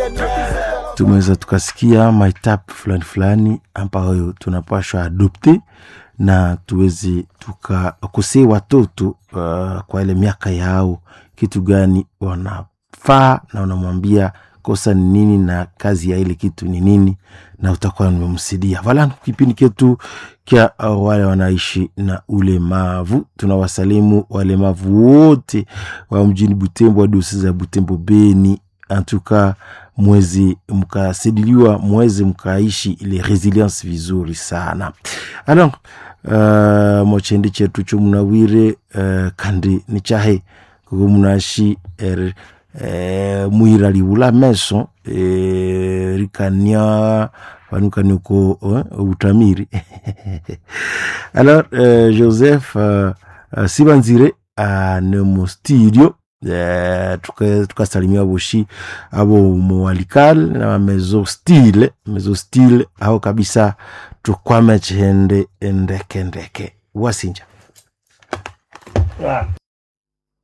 tumeweza tukasikia maetape fulani fulani ambayo tunapashwa adopte na tuweze tukakusii watoto uh, kwa ile miaka yao kitu gani wanafaa na unamwambia kosa ni nini na kazi ya ile kitu ni nini na utakuwa nimemsidia vala kipindi ketu kya uh, wale wanaishi na ulemavu tunawasalimu walemavu wote wa mjini butembo hadi za butembo beni antuka mwezi mkasidiliwa mwezi mkaishi ile resilience vizuri sana alors uh, mochendi chetu chomunawire uh, kandi ni chahe kuko munashi er, eh, mwira liula meso eh, rikania vanukani uko uh, utamiri alors uh, joseph uh, uh, sibanzire uh, nemo studio Eh, tukasalimia tuka boshi abo muwalikal na mezo stile mezo stile ao kabisa tukwame chende ndeke ndeke wasinja